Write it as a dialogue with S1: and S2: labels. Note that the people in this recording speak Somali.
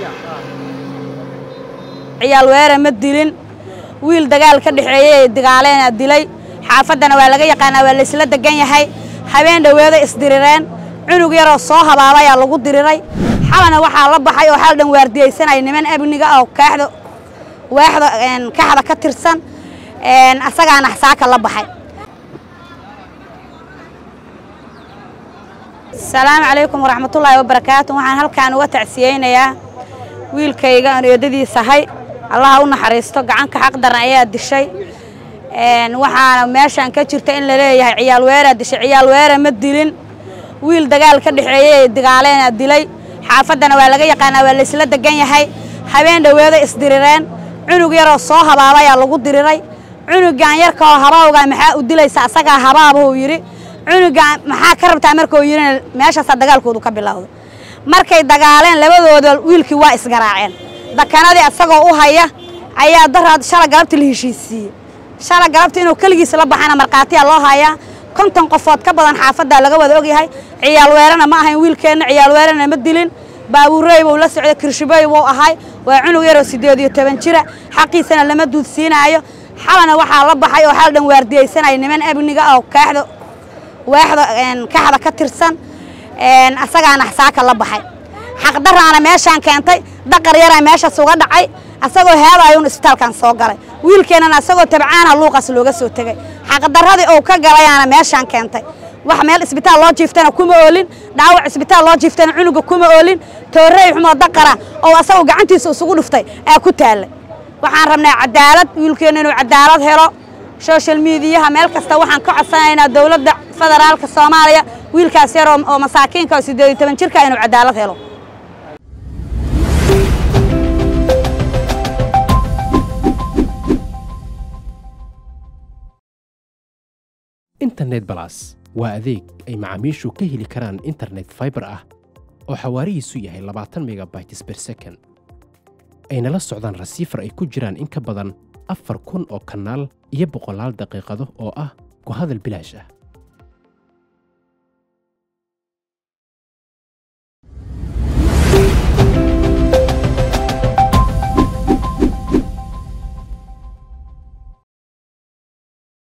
S1: ciyaal weere ma dilin wiil dagaal ka dhexeeyey dagaaleena dilay xaafaddana waa laga yaqaanaa waa laysla degan yahay habeen dhoweeda isdirireen cunug yaroo soo habaabayaa lagu diriray xalana waxaa la baxay oo xal dhan waardiyaysanaya niman amniga oo kaaxda waaxda kaxda ka tirsan asagaana saaka la baxay asalaamu calaykum waraxmatullaahi wabarakaatu waxaan halkaan uga tacsiyeynayaa wiilkayga aan eedadiisahay allaha u naxariisto gacanka xaq daran ayaa dishay waxaana meeshaan ka jirta in la leeyahay ciyaal weeraa dishay ciyaal weere ma dilin wiil dagaal ka dhexeeyey dagaaleena dilay xaafaddana waa laga yaqaanaa waa laysla degan yahay habeen dhoweeda isdirireen cunug yaroo soo habaabayaa lagu diriray cunugan yarkaoo habaawgaa maxaa u dilaysa asagaa habaabahuu yidhi cunugan maxaa ka rabtaa markuu yidhina meeshaasaa dagaalkoodu ka bilowda markay dagaaleen labadooda wiilkii waa isgaraaceen dakanadii asagoo u haya ayaa daraad shala galabti la heshiisiiyey shala galabti inuu keligiis la baxana markhaatiyaa loo hayaa konton qofood ka badan xaafaddaa laga wada ogyahay ciyaal weerana ma ahayn wiilkeenna ciyaal weerana ma dilin baabuurey buu la socday kirshibey buu ahay waa cunug yaroo siddeed iyo toban jira xaqiisana lama duudsiinaayo xalana waxaa la baxay oo xal dhan waardiyaysanaya niman amniga oo kaaxda waaxda kaxda ka tirsan asagaana saaka la baxay xaqdaraana meeshaan keentay daqar yaraa meeshaas uga dhacay asagoo heedaayuun isbitaalkan soo galay wiilkeennana asagoo tabcaana luuqaas looga soo tegey xaqdaradii uu ka galayaana meeshaan keentay wax meel isbitaal loo jiiftana kuma oolin dhaawac isbitaal loo jiiftana cunuga kuma oolin toorey xumoo daqara oo asagoo gacantiisa isugu dhuftay aa ku taallay waxaan rabnaa cadaalad wiilkeenna inuu cadaalad helo social mediyaha meel kasta waxaan ka codsanaynaa dowladda federaalka soomaaliya wiilkaas yar oo masaakiinka oo siddeed iyo toban jirka inuu cadaalad helo
S2: internet balas waa adeeg ay macaamiishu ka heli karaan internet faibar ah oo xawaarihiisu yahay labaatan megabytes ber second ayna la socdaan rasiifar ay ku jiraan in ka badan afar kun oo kanaal iyo boqolaal daqiiqado oo ah ku hadal bilaash ah